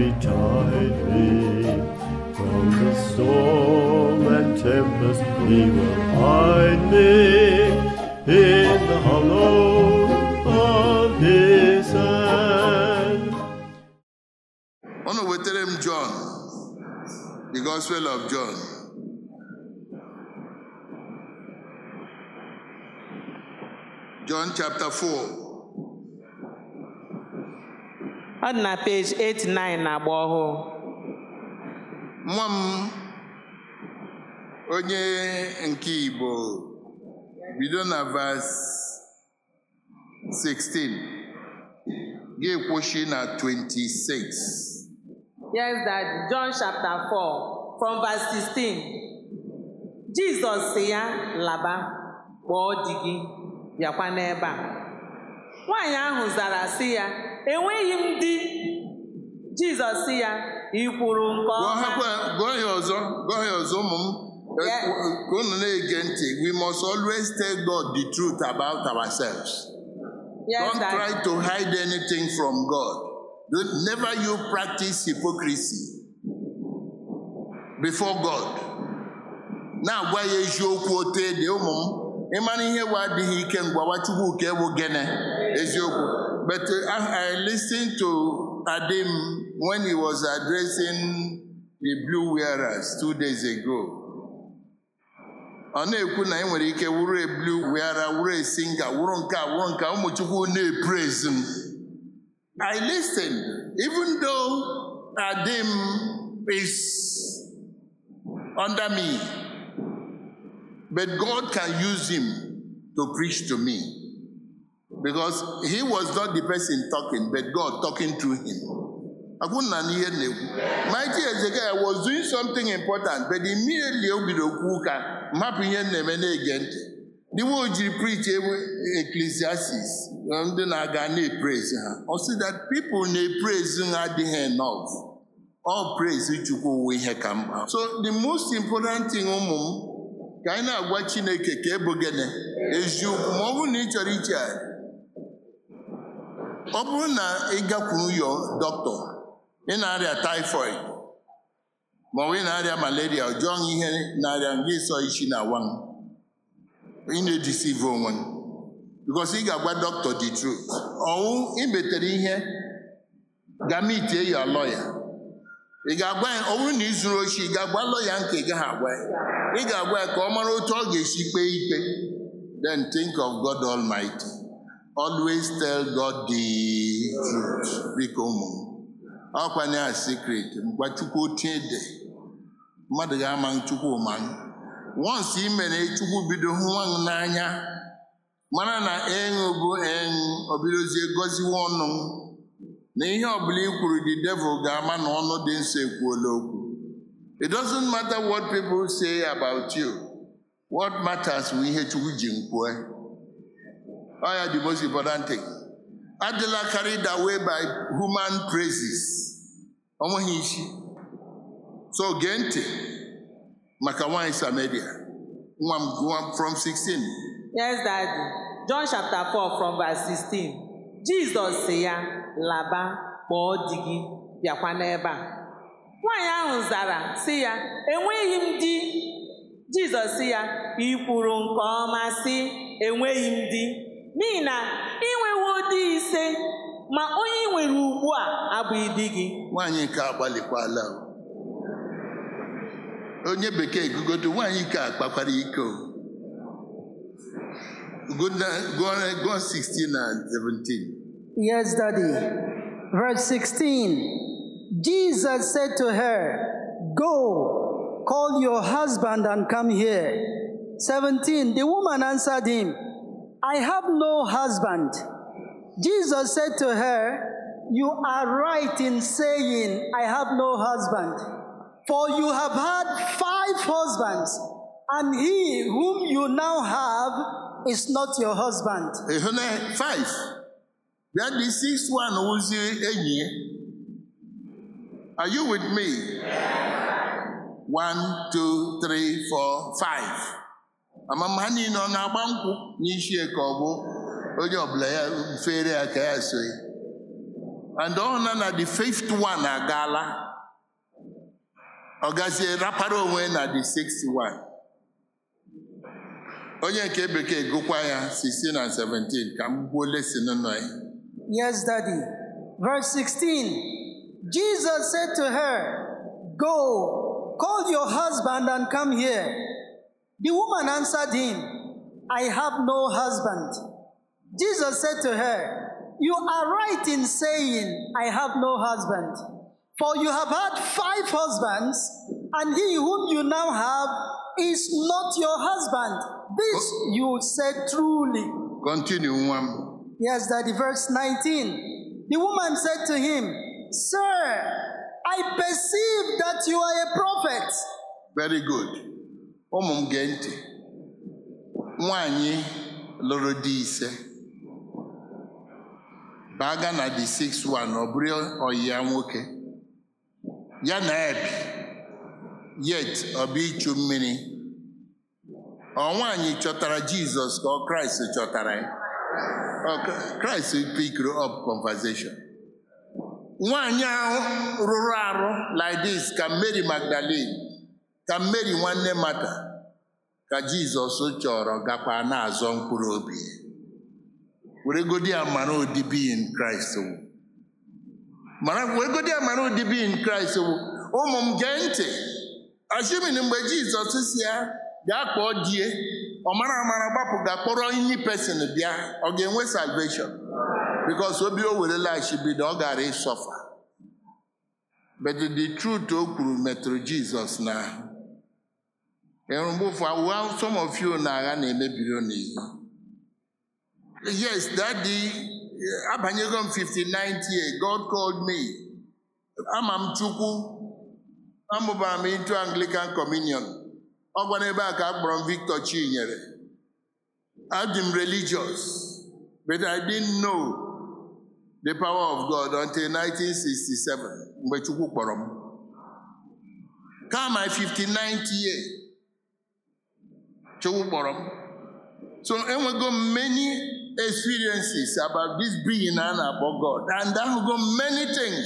betide me. From the storm and tempest he will hide me in the hollow of his hand. Unu wetara m John, the Gospel of John. John chapter 4. ọ dị na peji 89 na agba ọhụụ Nwa m onye nke Igbo bido na verse 16 ga-ekwuchi na 26. yes daddy john chapter 4 from verse 16 jizọs sị ya laba kpọọ di gị bịakwa n'ebe a nwaanyị ahụ zara sị ya enweghị m di jizọs sị ya ị kwuru nke Gụọ ọma hakwa- gụọ ya ọzọ gụọ ya ọzọ ụmụ m Eh, Yeah. ka unu na-ege ntị we must always tell God the truth about ourselves yes don't daddy try to hide anything from God don't, never you practice hypocrisy before God na-agwa ya eziokwu otu ede ụmụ m ịmara ihe bụ adịghị ike ngwawa Chukwu nke bụ gịnị eziokwu but uh, I, I listened to Adim when he was addressing the blue wearers two days ago ọ na-ekwu na ị nwere ike wụrụ eblu weara wụrụ esinga wụrụ nke a wụrụ nke a ụmụ chukwu na-epraise m I listened even though Adim is under me but God can use him to preach to me because he was not the person talking but God talking through him akwụna n'ihe na-ekwu mighty Ezekiel was doing something important but immediately o bido kwu ụka mapụ ihe m na-eme na-ege ntị dịwa o jiri preach ewu ecclesiastes ndị na-aga na-epraise ha ọ sị that people na-epraise ha adịghị enough all praise chukwu wụ ihe ka mkpa so the most important thing ụmụ m ka anyị na-agwa chineke ka ebu gịnị eziokwu ma ọ bụrụ na ị chọrọ iche ọ bụrụ na ị gakwuru yo dọkịta ị na-arịa typhoid ma ọ bụ ị na-arịa malaria ọ jụọ gị ihe na-arịa gị sọ isi na awa m ị na-edisive onwe m because ị ga-agwa dọkịta the truth ọnwụ imetere ihe gamitie ya lọya ị ga-agwa ya ọ bụrụ na ị zuru ochi ị ga-agwa lọya nke ị gaghị agwa ya ị ga-agwa ya ka ọ mara otu ọ ga-esi kpee ikpe then think of God Almighty always tell God the truth biko ụmụ m ọkwanye a secret mgba chukwu otie de mmadụ ga-ama chukwu ma once ị mere chukwu bido hụ nwa m n'anya mara na ịṅụ bụ ịṅụ obidozie gọziwe ọnụ m na ihe ọbụla i kwuru the devil ga-ama na ọnụ dị nsọ ekwuola okwu it doesn't matter what people say about you what matters bụ ihe chukwu ji m kwue ọ ya the most important thing adịla carried away by human praises ọ nweghị isi so gee ntị maka nwanyị Samaria nwa m nwa m from 16 yes daddy john chapter 4 from verse 16 jizọs sị ya laba kpọọ di gị bịakwa n'ebe a nwaanyị ahụ zara sị ya enweghị m di jizọs sị ya ị kwuru nke ọma sị enweghị m di n'ihi na ị nwewo di ise ma onye ị nwere ugbu a abụghị di gị nwaanyị nke agbalịkwala o. onye bekee gugodo nwaanyị nke akpakwara iko gụọ 16 na 17 Yes, Daddy. Verse 16 Jesus said to her, Go, call your husband and come here. 17 The woman answered him, I have no husband. Jesus said to her, You are right in saying, I have no husband. For you have had five husbands, and he whom you now have is not your husband. ịhụ na 5 bịa dị 6 1 wụzie enyi ya are you with me 1 2 3 4 5 amama ha niile ọ na-agba nkwụ n'isi ya ka ọ bụ onye ọbụla ya fere ya ka ya so ya and ọ na na the fifth one agaala ọ gazie rapara onwe na the sixth one onye nke bekee gụkwa ya 16 and 17 ka m gbuo lesin nọ ya Yes, Daddy. Verse 16 Jesus said to her, Go, call your husband and come here. The woman answered him, I have no husband. Jesus said to her, You are right in saying, I have no husband. For you have had five husbands, and he whom you now have is not your husband. This you said truly. continue nwa m Yes, Daddy. Verse 19. The woman said to him, Sir, I perceive that you are a prophet. very good ụmụ m gee ntị nwanyị lụrụ di ise baga na the six one ọ bụrụ ọyị ya nwoke ya na ebi yet ọ bụ ichu mmiri ọ nwaanyị chọtara jizọs ka ọ kraịst chọtara ya Ọ kraịst pikiri up conversation nwaanyị ahụ rụrụ arụ like this ka mary magdalene ka mary nwanne mata ka jizọs chọrọ gakwa na-azọ mkpụrụ obi ya. were godi amara odibi in kraịst wụ mara were godi amara odibi in kraịst wụ ụmụ m gee ntị ashimin mgbe jizọs si ya gaa kpọọ die ọ mara amara gbapụ ga kpọrọ inni pesin bịa ọ ga-enwe salvation bikos obi o werela ashibido ọ gara ịsọfa but the truth o kwuru metụrụ jizọs n'ahụ ịhụrụ mgbe ụfọ awụwa some of you na-agha na-emebiri unu ihe yes daddy abanyego m 59th year god called me ama m chukwu amụbara m into anglican communion ọ gwara ebe a ka a kpọrọ m victor chinyere adị m religious but i didn't know the power of god until 1967 mgbe chukwu kpọrọ m ka my 59th year chukwu kpọrọ m so enwego m many experiences about this being a na-akpọ god and ahụgo m many things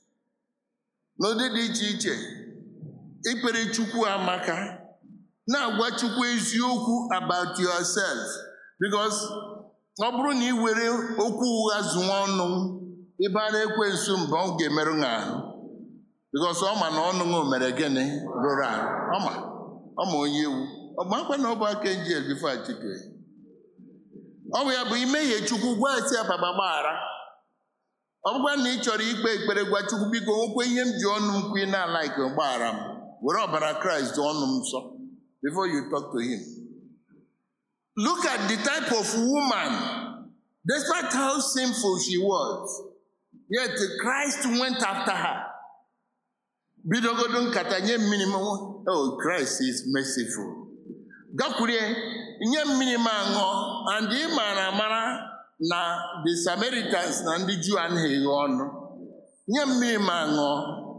n'ụdị dị iche iche ikpere chukwu amaka na-agwa chukwu eziokwu about yourself because ọ bụrụ na ị were okwu ụgha zụọ ọnụ ebe a na-ekwe nso mgbe ọ ga-emerụ gị ahụ because ọ ma na ọnụ gị mere gịnị rụrụ arụ ọma ọma onye ewu ọgba akwa na ọ bụ aka njel bifo achike ọ bụ ya bụ imehie chukwu gwa esi ababa gbaghara ọ bụkwa na ị chọrọ ikpe ekpere gwa chukwu biko nwekwe ihe m ji ọnụ m kwu ị na-ala ike gbaghara m were ọbara kraịst ọnụ m nsọ before you talk to him look at the type of woman despite how sinful she was yet christ went after her bidogodo nkata nye mmiri m oh christ is merciful gakwurie nye mmiri m aṅụọ and ị maara amara na the samaritans na ndị juu anaghị eghe ọnụ nye mmiri m aṅụọ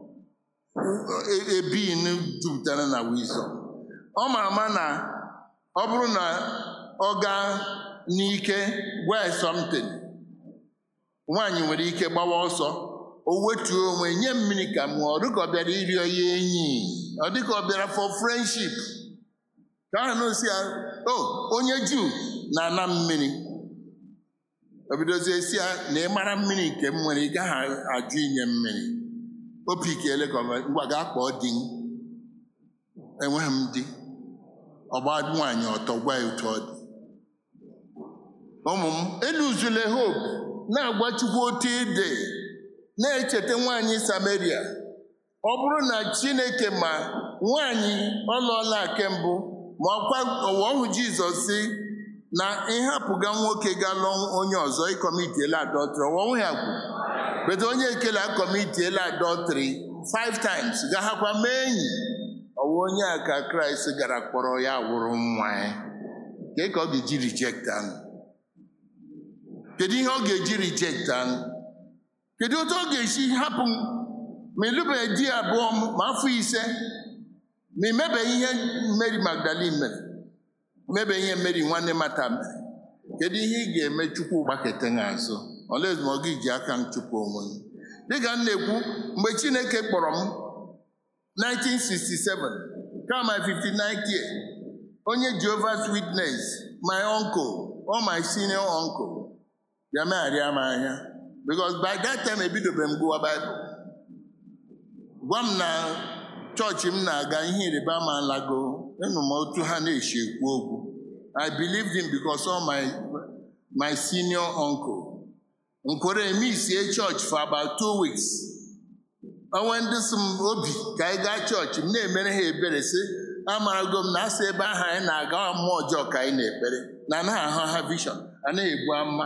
ebin jupụtara na wisdom ọ ma ama na ọ bụrụ na ọ gaa n'ike gwa ya something nwaanyị nwere ike gbawa ọsọ o wetuo onwe nye mmiri ka m ọ dịka ọ bịara ịrịọ ya enyi ọ dịka ọ bịara for friendship ka ahụ na osi ya o onye juu na-ana mmiri o bidozie si ya na ị mara mmiri nke m nwere ị gaghị ajụ inye mmiri o pikele ka ọ ngwa gaa kpọọ di m enweghị m di ọgba nwaanyị ọtọ gwa ya otu ọ dị ụmụ m eluzule hope na-agwa chukwu otu ịdị na-echeta nwaanyị samaria ọ bụrụ na chineke ma nwaanyị ọlụọla nke mbụ ma ọkwa ụwa ọhụ jizọs si na ịhapụga nwoke ga lụọ onye ọzọ ịkọmitiela adọtrị ọwa ọhụ ya kwu bete onye ekele akọmitiela adọtrị five times gaghakwa mee enyi ọwa onye a ka kraịst gara kpọrọ ya wụrụ nwa ya ke ka ọ ga-eji reject anụ kedu ihe ọ ga-eji reject anụ kedu otu ọ ga-esi hapụ ma ịlụbeghị di abụọ ma afọ ise ma imebeghị ihe Mary Magdalene mere mebe ihe Mary nwanne mata mere kedu ihe ị ga-eme chukwu gbakete gị azụ olezi ma ọ gị ji aka m chụpụ onwe m dịka m na-ekwu mgbe chineke kpọrọ m 1967 kama 59th year onye Jehovah's Witness my uncle or my senior uncle bịa megharịa m anya because by that time ebidobe m gụwa Bible gwa m na chọọchị m na-aga ihe ịrịba ama lago ịnụ m otu ha na-esi ekwu okwu I believed him because of my my senior uncle nkwere emisie church for about two weeks onwe ndị si m obi ka anyị gaa chọọchị m na-emere ha ebere sị amarago m na asị ebe ahụ anyị na-aga mmụọ ọjọọ ka anyị na-ekpere na anaghị ahụ ha vision anaghị ebu ama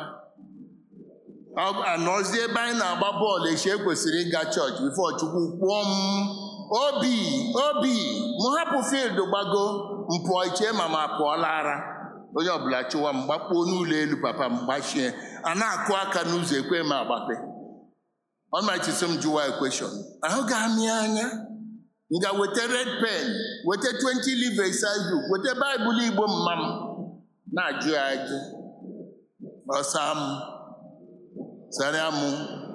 anọzie ebe anyị na-agba bọọlụ echi ekwesịrị ịga chọọchị bifo chukwu kpụọ m obi obi m hapụ field gbago mpụọ iche ma ma pụọla ara onye ọbụla chụwa m gbakpuo n'ụlọ elu papa m gbachie a na-akụ aka n'ụzọ ekwe m agbape ọmachi sị m jụwa ekweshọn ahụ ga-amị anya m ga weta red pen weta 20 live exercise book weta baịbụl igbo mma m na-ajụ ya ajụ ọsa m sarịa m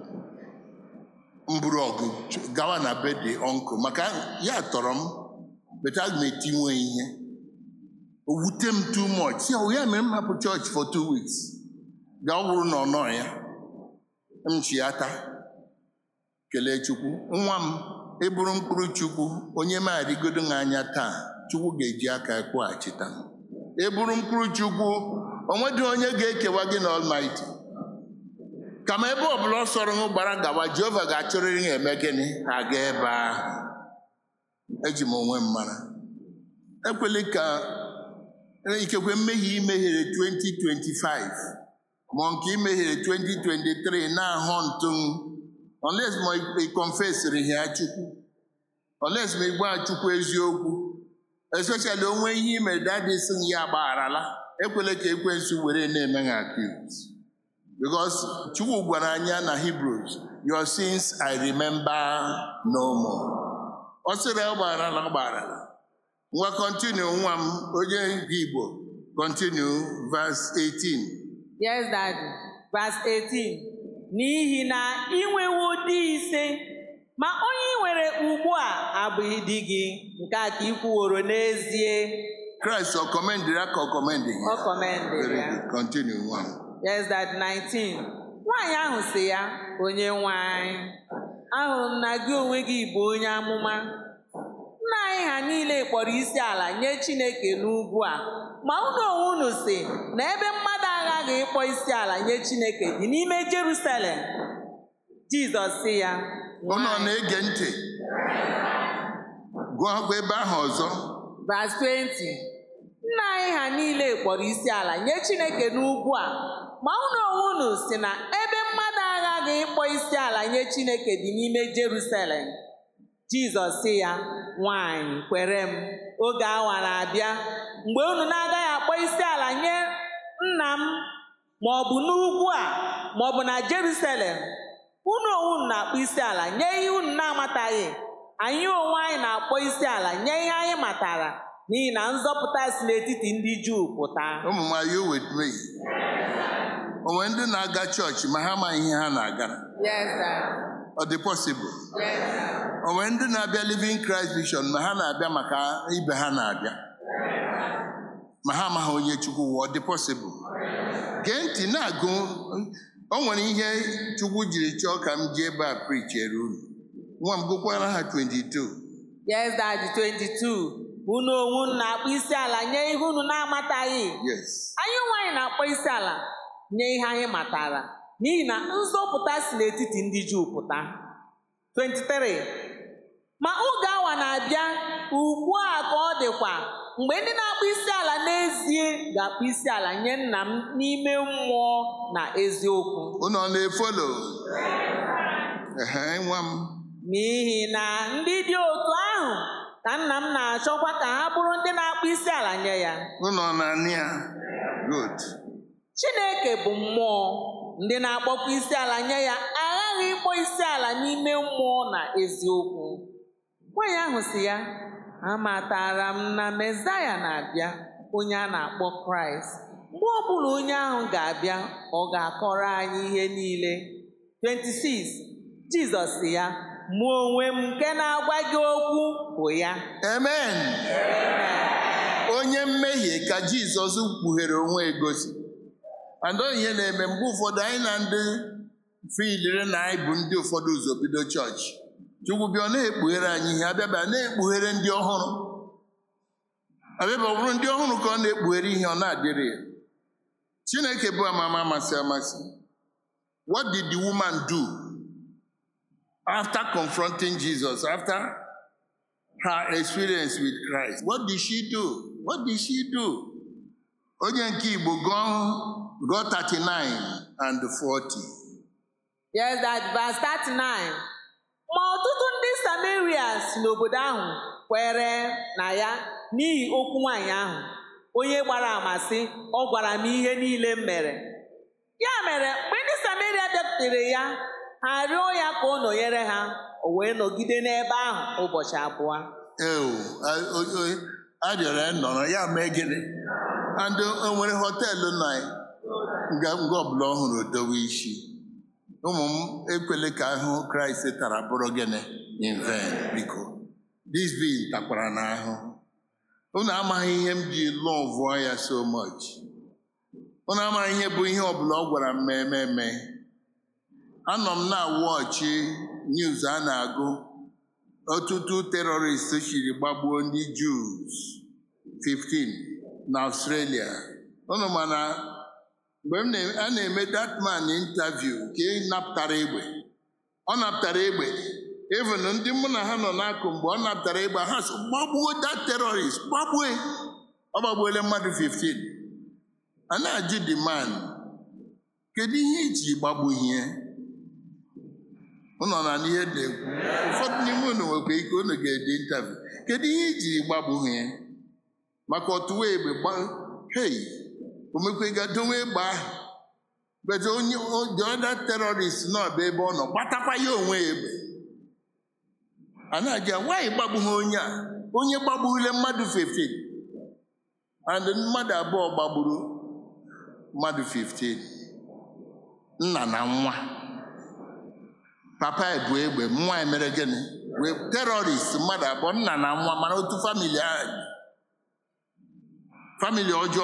mburu ọgụ gawa na be dị ọnkụ maka ya tọrọ m beta aga m etinwe ihe o wute m too much si ọ ya mere m hapụ chọọchị for two weeks ga ọ bụrụ na ọ nọ ya m chiata kelee chukwu nwa m ịbụrụ mkpụrụ chukwu onye m arịgodo m anya taa chukwu ga-eji aka kwụghachita m ịbụrụ mkpụrụ chukwu onwedị onye ga-ekewa gị na Almighty kama ebe ọbụla ọ sọrọ m gbara gawa Jehova ga-achọrịrị ha eme gịnị ha ga ebe ahụ eji m onwe m mara ekwela ka ikekwe mmehie imehiere 2025 ma nke imehiere 2023 na-ahụ ntụ unless ma ị confesịrị ya chukwu unless ma ị gwa chukwu eziokwu especially onwe ihe imere dadị sị ya gbagharala ekwela ka ekwensu were na-eme ha accuse because chukwu gwara anya na Hebrews your sins I remember no more ọ sịrị ya gbagharala gbagharala nwa continue nwa m onye nke Igbo continue verse 18 Yes, Daddy. Verse 18. N'ihi na ị nwewo di ise, ma onye ị nwere ugbu a abụghị di gị, nke a ka ị kwuworo n'ezie. Christ ọ kọmendịrị aka ọ kọmendị Ọ kọmendịrị Very ya. good. Continue nwa m. Yes, Daddy. 19. Nwaanyị ahụ sị ya, onye nwe anyị, ahụrụ m na gị onwe gị bụ onye amụma. Nna anyị ha niile kpọrọ isi ala nye Chineke n'ugwu a, ma unu onwe unu si na ebe mmadụ aghaghị ịkpọ isi ala nye Chineke dị n'ime Jerusalem. Jizọs sị ya, Unu ọ "Nwanyị." na-ege ntị gụọkwa ebe ahụ ọzọ Verse 20. Nna anyị ha niile kpọrọ isi ala nye Chineke n'ugwu a, ma unu onwe unu si na ebe mmadụ aghaghị ịkpọ isi ala nye Chineke dị n'ime Jerusalem. Jizọs sị ya, nwanyị kwere m, oge awa na-abịa mgbe unu na-agaghị akpọ isi ala nye nna m ma ọ bụ n'ugwu a ma ọ bụ na Jerusalem. Unu onwe unu na-akpọ isi ala nye ihe unu na-amataghị. Anyị onwe anyị na-akpọ isi ala nye ihe anyị matara n'ihi na nzọpụta si n'etiti ndị Juu pụta. ụmụ m are you with me onwe ndị na-aga chọọchị ma ha amaghị ihe ha na-aga Yes, sir. ọ dị possible Yes, sir. onwe ndị na-abịa living Christ vision ma ha na-abịa maka ibe ha na-abịa ma ha amaghị onye chukwu wụ ọ dị possible gee ntị na-agụ o nwere ihe chukwu jiri chọọ ka m jee ebe a prichere unu nwa m gụkwara ha 22 Yes, Daddy, 22. Unu onwe unu na-akpọ isi ala nye ihe unu na-amataghị. yes Anyị onwe anyị na-akpọ isi ala nye ihe anyị matara n'ihi na nzọpụta si n'etiti ndị Juu pụta. 23. Ma oge awa na-abịa ugbu a ka ọ dịkwa mgbe ndị na-akpọ isi ala n'ezie ga-akpọ isi ala nye nna m n'ime mmụọ na eziokwu. unu ọ na-efolo ehe nwa m N'ihi na ndị dị otu ahụ ka nna m na-achọkwa ka ha bụrụ ndị na-akpọ isi ala nye ya. unu ọ na-anị ya good Chineke bụ mmụọ ndị na-akpọkwa isi ala nye ya aghaghị ịkpọ isi ala n'ime mmụọ na eziokwu. Nwaanyị ahụ si ya, amatara m na Mesaya na-abịa onye a na-akpọ Kraịst. Mgbe ọbụla onye ahụ ga-abịa, ọ ga-akọrọ anyị ihe niile. 26. jizọs sị ya mụ onwe m nke na-agwa gị okwu bụ ya amen onye mmehie ka jizọs kpughere onwe egosi andọ ihe na-eme mgbe ụfọdụ anyị na ndị filire na anyị bụ ndị ụfọdụ ụzọ bido chọọchị chukwu bịa ọ na-ekpughere anyị ihe abịabịa na-ekpughere ndị ọhụrụ abịabịa ọ bụrụ ndị ọhụrụ ka ọ na-ekpughere ihe ọ na-adịrị ya chineke bụ amama amasị amasị what did the woman do after confronting jesus after her experience with christ what did she do what did she do onye nke igbo gụọ gụọ 39 and 40 yes that verse 39 ma ọtụtụ ndị samaria si n'obodo ahụ kwere na ya n'ihi okwu nwaanyị ahụ onye gbara ama sị ọ gwara m ihe niile m mere ya mere mgbe ndị samaria bịakwutere ya ha rịọ ya ka ọ nọnyere ha o wee nọgide n'ebe ahụ ụbọchị abụọ ewu arịọrọ ya nọrọ ya mee gịnị and o nwere họteelụ nọ nga nga ọbụla ọhụrụ dowe isi ụmụ m ekwele ka ahụ kraịst tara bụrụ gịnị in vain biko this being takwara n'ahụ unu amaghị ihe m ji lọvụọ ya so much unu amaghị ihe bụ ihe ọbụla ọ gwara m mee mee mee anọ m na-awọchi news a na-agụ ọtụtụ terọrist chiri gbagbuo ndị Jews 15 na Australia unu mana mgbe m na- a na-eme that man interview ka ị napụtara egbe ọ napụtara egbe even ndị mụ na ha nọ n'akụ mgbe ọ napụtara egbe ha sị gbagbuo that terrorist gbagbue ọ gbagbuola mmadụ 15 a na-ajụ the man kedu ihe iji gbagbu ihe ụnọ na n'ihe na-ekwu ụfọdụ n'ime unu nwekwa ike unu ga-ede interview kedu ihe ijiri gbagbu ha maka ọtụwa egbe gba hei omekwega dowe egbe ahụ bete onye o- the other terrorist nọ bụ ebe ọ nọ gbatakwa ya onwe ya egbe a na-aja nwaanyị gbagbu ha onye a onye gbagbule mmadụ 15 and mmadụ abụọ gbagburu mmadụ 15 nna na nwa papa ebu egbe nwa ya mere gịnị wee terọrist mmadụ abụọ nna na nwa mana otu famili ahụ dị. famili ọjọọ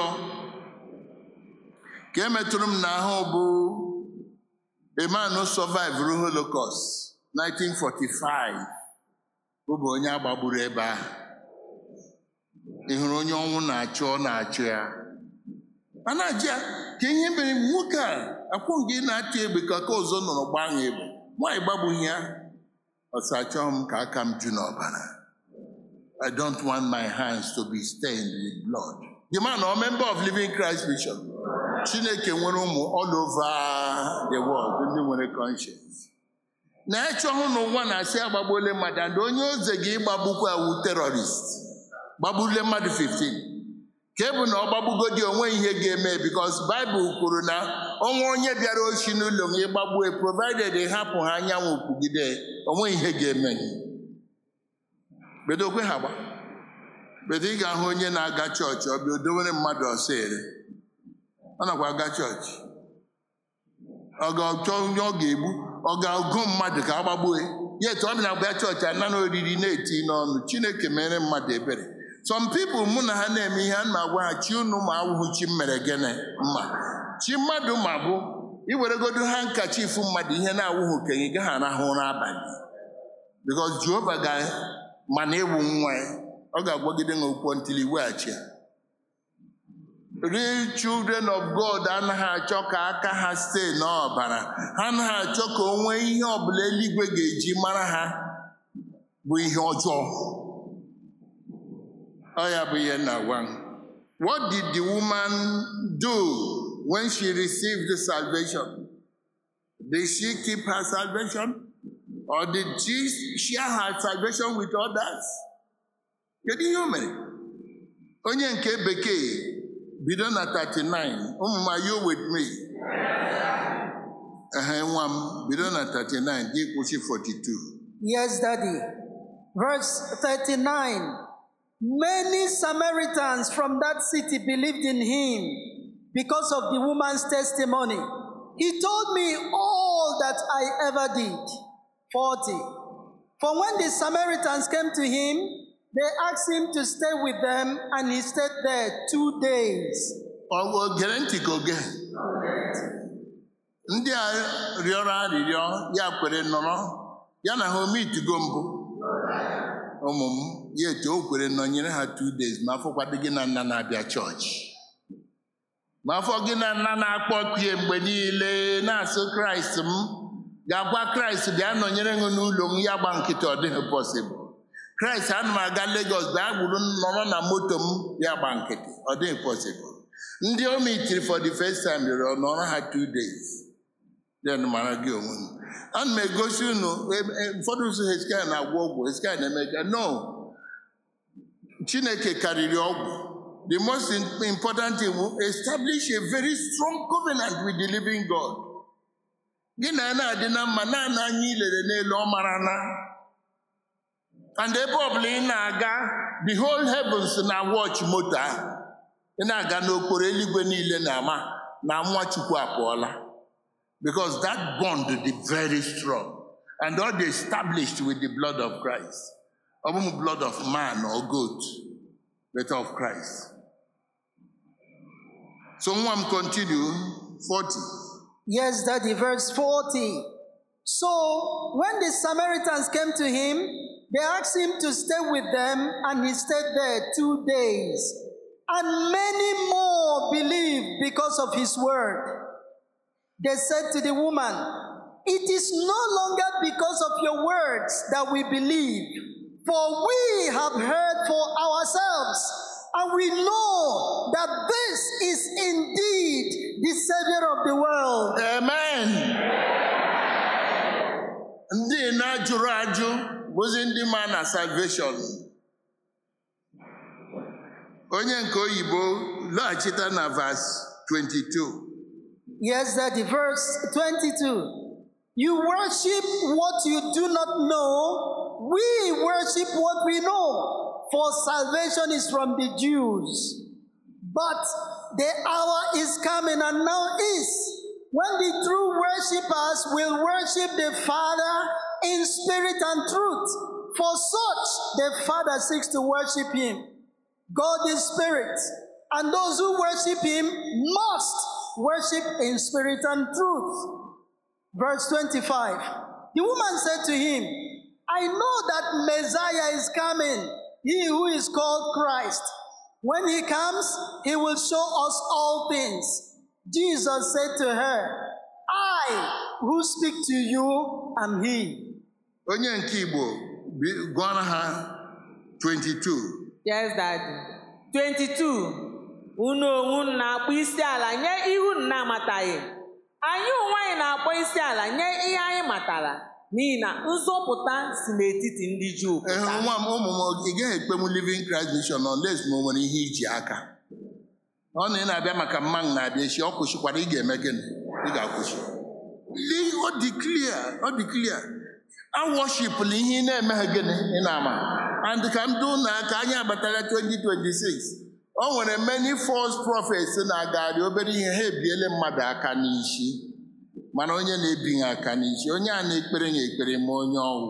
ka emetụrụ m n'ahụ bụ emanu survivor holocaust 1945 bụ bụ onye agbagburu ebe ahụ ị hụrụ onye ọnwụ na-achụ ọ na-achụ ya a na-ajụ ya ka ihe mere nwoke a akwụ gị na-achụ egbe ka aka ọzọ nọrọ gbaa ha egbe nwaanyị gbagbughị ya ọsọ achọghị m ka aka m ju n'ọbara I don't want my hands to be stained with blood. The man or member of Living Christ Mission. Chineke nwere ụmụ all over the world ndị nwere conscience. Na-eche ọhụụ n'ụwa na-asị agbagbuole mmadụ and onye oze gị ịgbagbukwa awu terrorist gbagbule mmadụ 15 ka ebu na ọ gbagbugodi onwe ihe ga-eme bikos baịbụl kwuru na ọnwa onye bịara ochi n'ụlọ m ịgbagbue provided hapụ ha anyanwụ kwugide onwe ihe ga-eme gị bedokwe ha gba bedo ị ga-ahụ onye na-aga chọọchị ọ bịa odowere mmadụ ọsọ ere ọ nakwa aga chọọchị ọ ga-achọ onye ọ ga-egbu ọ ga-agụ mmadụ ka a gbagbue ya etu ọ bịa na-abịa chọọchị ana na oriri na-eti n'ọnụ chineke mere mmadụ ebere some people mụ na ha na-eme ihe a na-agwa ha chi unu ma awụhụ chi m mere gịnị mma chi mmadụ ma bụ iweregodo ha nkachifu mmadụ ihe na-awụghị okenye ị gaghị arahụ ụra abalị because jehova ga mana ịwụ nwa ya ọ ga-agwagide ha okwu ntili weghachi ya real children of God anaghị achọ ka aka ha stee n'ọbara ha anaghị achọ ka o nwee ihe ọbụla eluigwe ga-eji mara ha bụ ihe ọjọọ ọ ya bụ ihe na-agwa m. What did the woman do when she received the salvation? Did she keep her salvation? Or did she share her salvation with others? Kedu ihe o mere? Onye nke bekee bido na 39 ụmụ m are you with me? Ehe nwa m bido na 39 gị kwụsị 42. Yes, Daddy. Verse 39 Many Samaritans from that city believed in him because of the woman's testimony. He told me all that I ever did. 40. For when the Samaritans came to him, they asked him to stay with them, and he stayed there two days. Ọ ọ gere ntị ka oge ndị a rịọrọ arịrịọ ya kwere nọrọ ya na ha omitugo mbụ ụmụ m ya etu o kwere nọnyere ha two days ma afọkwado gị na nna na-abịa chọọchị ma afọ gị na nna na-akpọkie mgbe niile na-asụ kraịst m ga-agwa kraịst bịa nọnyere m n'ụlọ m ya gba nkịtị ọ dịghị pọsịbụl kraịst ana m aga legos bịa gburu nọrọ na moto m ya gba nkịtị ọ dịghị pọsịbụl ndị o mitiri for the first time rịọrọ nọrọ ha two days then mara gị onwe m ana m egosi unu ebe- e- ụfọdụ ụzọ hezkia na-agwọ ọgwụ hezkia na-eme ka no chineke karịrị ọgwụ the most im- important thing will establish a very strong covenant with the living god gị na ya na-adị na mma naanị anya ilere n'elu ọ mara na and ebe ọbụla ị na-aga the whole heavens na watch moto ahụ ị na-aga n'okporo eluigwe niile na-ama na nwa chukwu apụọla because that bond dị very strong and all dey established with the blood of Christ ọ bụghị blood of man or goat but of Christ so nwa m continue 40 Yes, Daddy, verse 40. So when the Samaritans came to him, they asked him to stay with them, and he stayed there two days. And many more believed because of his word. They said to the woman, It is no longer because of your words that we believe, for we have heard for ourselves, and we know that this is indeed the Savior of the world. amen ndị na-ajụrụ ajụ bụzi ndị ma na salvation onye nke oyibo lọghachita na verse 22 Yes, Daddy. Verse 22. You worship what you do not know. We worship what we know. For salvation is from the Jews. But the hour is coming and now is when the true worshippers will worship the Father in spirit and truth. For such the Father seeks to worship him. God is spirit, and those who worship him must worship in spirit and truth. Verse 25 The woman said to him, I know that Messiah is coming, he who is called Christ. When he comes, he will show us all things. Jesus said to her, I who speak to you am he. onye nke igbo bi- gụọrọ ha 22 Yes, Daddy. 22. Unu onwe unu na-akpọ isi ala nye ihu unu na-amataghị. Anyị onwe anyị na-akpọ isi ala nye ihe anyị matara n'ihi na nzọpụta si n'etiti ndị Juu Ee, pụta. nwa m ụmụ m ị gaghị ekpenwu living Christ mission unless ma o nwere ihe iji aka ọ na ị na-abịa maka mmanwụ na-abịa echi ọ kwụsịkwara ị ga-eme gịnị ị ga-akwụsị Lee, ọ dị clear ọ dị clear a worshipụla ihe ị na-emeghe gịnị ị na-ama and ka m doo na aka anyị abatara 2026 o nwere many false prophets na-agagharị obere ihe ha ebiele mmadụ aka n'isi mana onye na-ebighị aka n'isi onye a na-ekpere ya ekpere ma onye ọnwụ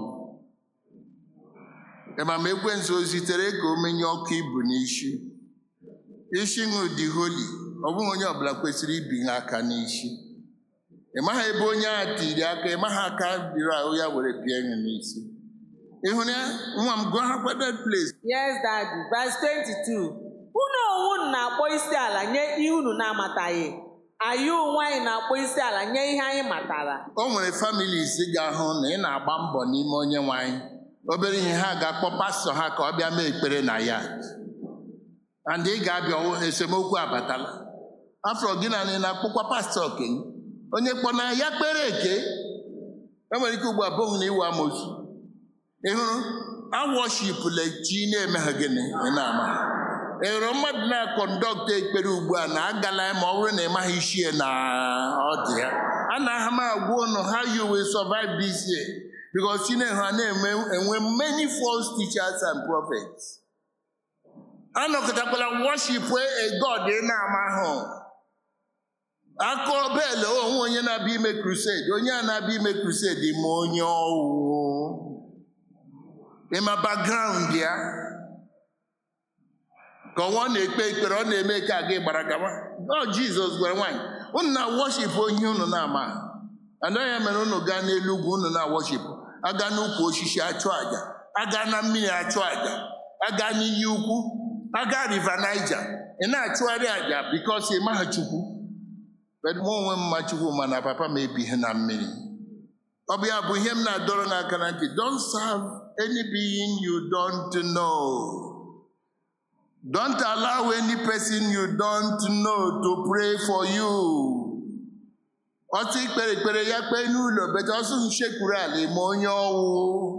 Ema ma ekwensu o zitere ka o menye ọkụ ibu n'isi isi ṅụ dị holi ọ bụghị onye ọbụla kwesịrị ibinye aka n'isi ị maghị ebe onye a tiri aka ị maghị aka dịrị ahụ ya were bie ya n'isi ịhụrụ ya nwa m gụọ ha kwaded place Yes, Daddy. Verse 22. Unu onwe unu na-akpọ isi ala nye ihe unu na-amataghị. Anyị onwe anyị na-akpọ isi ala nye ihe anyị matara. o nwere families ga-ahụ na ị na-agba mbọ n'ime onye nwe anyị obere ihe ha ga-akpọ pastọ ha ka ọ bịa mee ekpere na ya and ị ga-abịa ọwụ- esemokwu abatala afọ gị na ị na-akpọkwa pastọ okenye onye kpọ na ya kpere eke e nwere ike ugbu a bụghị na iwu amosu ị hụrụ awọshipụla chi na-emeghe gịnị ị na-ama ị hụrụ mmadụ na-akọndọkta ekpere ugbu a na agala ya ma ọ bụrụ na ị maghị isi ya na ọ dị ya a na-aha m agwa ụnụ how you will survive this year because Chineke ha na-eme enwe many false teachers and prophets anọkọtakwala worship a God ị na-ama ahụ akọ bel onwe onye na-abịa ime crusade onye a na-abịa ime crusade ma onye ọwụ ịma background ya ka ọnwa ọ na-ekpe ekpere ọ na-eme ka aga gbara gaba ọ jizọs gwara nwaanyị unu na worship onye unu na-ama anaghị ya mere unu gaa n'elu ugwu unu na worship aga n'ukwu osisi achụ aja aga na mmiri achụ aja aga n'iyi ukwu aga river niger ị na-achụgharị aja bikos ị maha chukwu But mụ onwe m ma chukwu mana papa m ebighị na mmiri ọ bụ ya bụ ihe m na-adọrọ n'aka na ntị don't serve any being you don't know don't allow any person you don't know to pray for you ọtụ ikpere ekpere ya kpee n'ụlọ bete ọsụ nchekwuru ala ma onye ọwụ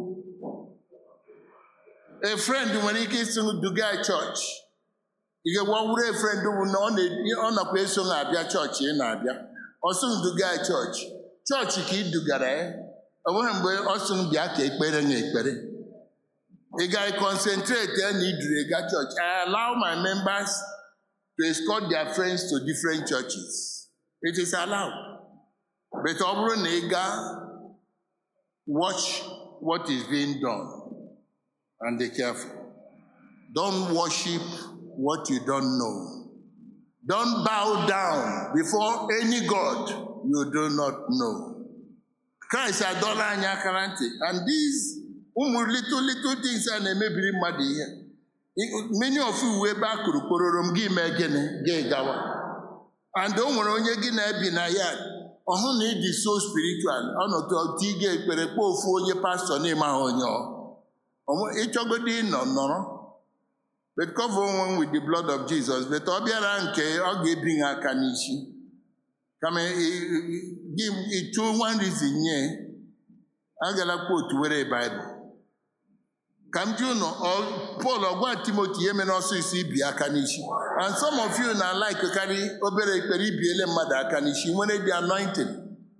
a friend nwere ike isi duga chọọchị ị ga-egwawuru a friend bụ na ọ na- ọ nakwa eso ha abịa chọọchị ị na-abịa ọsụ duga chọọchị chọọchị ka ị dugara ya ọ nweghị mgbe ọsụ bịa ka ekpere na ekpere ị ga concentrate ya na idure ga chọọchị I allow my members to escort their friends to different churches it is allowed but ọ bụrụ na ị gaa watch what is being done and be careful don't worship what you don't know don't bow down before any god you do not know Christ adọla anyị aka na ntị and these ụmụ little little things a na-emebiri mmadụ ihe many of you ebe a kụrụ kpororo m gị mee gịnị gị gawa and o nwere onye gị na-ebi na ya ọhụ na ịdị so spiritual ọnọdụ otu ị ga-ekpere kpọọ ofu onye pastọ n'ime ahụ onye ọ Onwe- ịchọgodo ịnọ nọrọ but cover onwe with the blood of Jesus but ọ bịara nke ọ ga-ebi ha aka n'isi kama ị- ị- gị ịchụ one reason nye agala kwotu were Bible ka m ji ụnụ Pọl ọgwa Timoti ya mere ọsịsọ ibi aka n'isi and some of you na like karị obere ekpere ibiele mmadụ aka n'isi nwere the anointing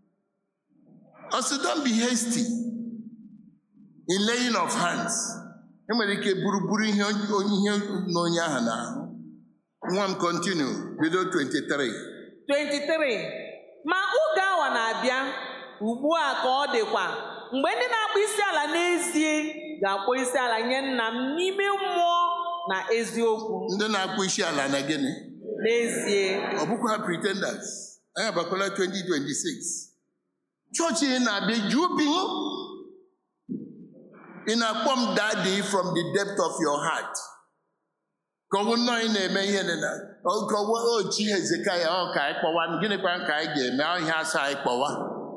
also don't be hasty in laying of hands e nwere ike buru buru ihe onye ihe na onye ahụ n'ahụ nwa m continue bido 23 23 ma oge awa na-abịa ugbu a ka ọ dịkwa mgbe ndị na-akpọ isi ala n'ezie ga-akpọ isi ala nye nna m n'ime mmụọ na eziokwu ndị na-akpụ isi ala na gịnị n'ezie ọ bụkwa pretenders anyị abakwala 2026 chọọchị ị na-abịa ju bi ị na-akpọ m daddy from the depth of your heart ka ọ bụ nnọọ ị na-eme ihe dị na ka ọ bụ ochi hezekaya ọ ka anyị kpọwa gịnịkwa ka anyị ga-eme ọ ihe asa anyị kpọwa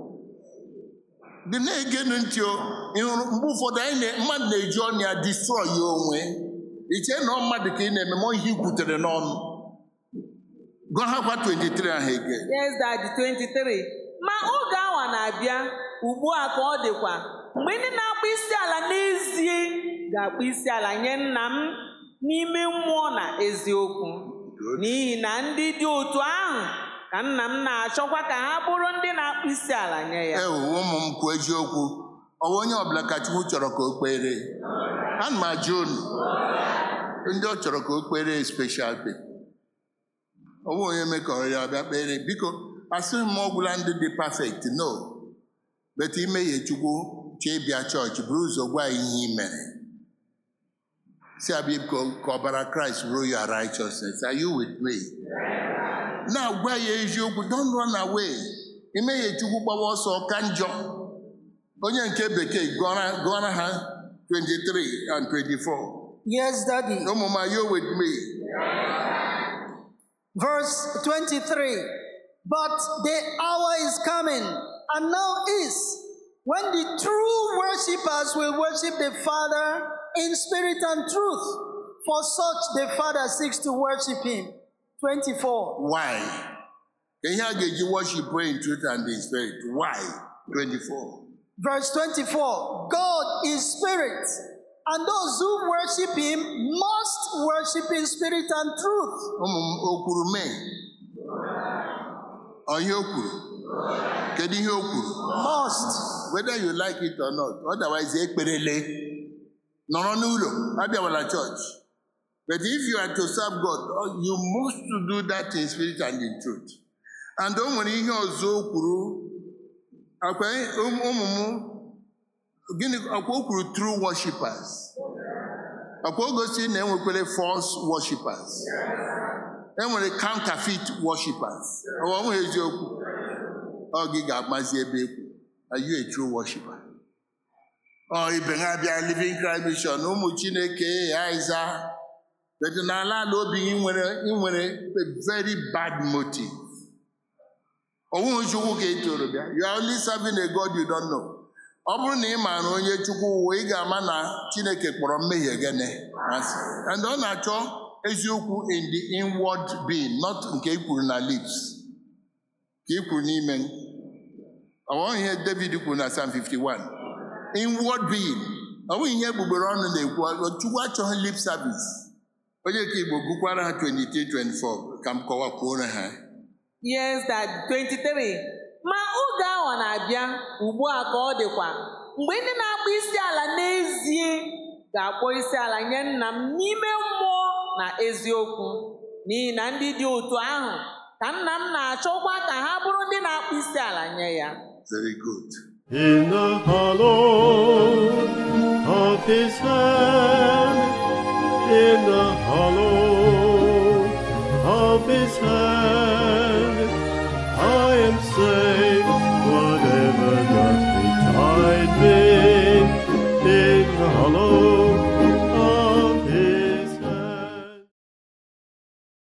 dị na-egenu ntị o ị hụrụ mgbe ụfọdụ anyị na- mmadụ na-eji ọnụ ya destroy ya onwe iche na ọ mmadụ ka ị na-eme ma ọ ihe i kwutere n'ọnụ Gụọ ha kwa 23 ahụ ege. yes daddy 23 ma oge awa na-abịa ugbu a ka ọ dịkwa mgbe ndị na-akpọ isi ala n'ezie ga-akpọ isi ala nye nna m n'ime mmụọ na eziokwu n'ihi na ndị dị otu ahụ ka nna m na-achọkwa ka ha bụrụ ndị na-akpọ isi ala nye ya Ewu ụmụ m kwuo eziokwu ọ bụ onye ọbụla ka Chukwu chọrọ ka o kpere ana m ajụ unu ndị ọ chọrọ ka o kpere special pe ọ bụ onye mekọrọ ya bịa kpere biko asịghị m ọgwụla ndị dị perfect no bet imehie Chukwu chee bịa chọọchị buru ụzọ gwa ya ihe i mere si abịa biko ka ọbara Kraịst bụrụ ya righteousness are you with me na-agwa ya eziokwu don't run away imehie Chukwu gbawa ọsọ ka njọ onye nke bekee gụọra gụọra ha 23 and 24 Yes, Daddy. ụmụ m are you with me Verse 23 But the hour is coming, and now is, when the true worshippers will worship the Father in spirit and truth. For such the Father seeks to worship Him. 24. why ihe a ga-eji worship in truth and in spirit why 24 Verse 24 God is spirit, and those who worship Him must worship in spirit and truth. ụmụ m o kwuru mee ọ ihe o kwuru kedu ihe o kwuru Must. whether you like it or not otherwise ekperele nọrọ n'ụlọ abịawala church but if you are to serve God you must to do that in spirit and in truth and o nwere ihe ọzọ o kwuru akwa ụmụ m gịnị akwa o kwuru true worshippers akwa o gosi na enwekwere false worshippers enwere counterfeit worshippers ọ nweghị eziokwu ọ gị ga-amazi ebe ekwu are you a true worshipper ọ ibe ha bịa living Christ mission ụmụ chineke aiza but n'ala ala obi gị nwere ị nwere a very bad motive onweghị chukwu ka ị toro bịa you are only serving a God you don't know ọ bụrụ na ị maara onye chukwu ụwa ị ga-ama na chineke kpọrọ mmehie gịnị asị and ọ na-achọ eziokwu in the inward being not nke i kwuru na lips ka i kwuru n'ime ọ ihe David kwuru na Psalm 51 inward being ọ bụghị ihe egbugbere ọnụ na-ekwu chukwu achọghị lip service onye ka igbo gụkwara ha 23 24 ka m kọwakwuore ha Yes, that 23. Ma oge ahụ na-abịa ugbu a ka ọ dịkwa mgbe ndị na-akpọ isi ala n'ezie ga-akpọ isi ala nye nna m n'ime mmụọ na eziokwu n'ihi na ndị dị otu ahụ ka nna m na-achọkwa ka ha bụrụ ndị na-akpọ isi ala nye ya very good In the hollow of his hand.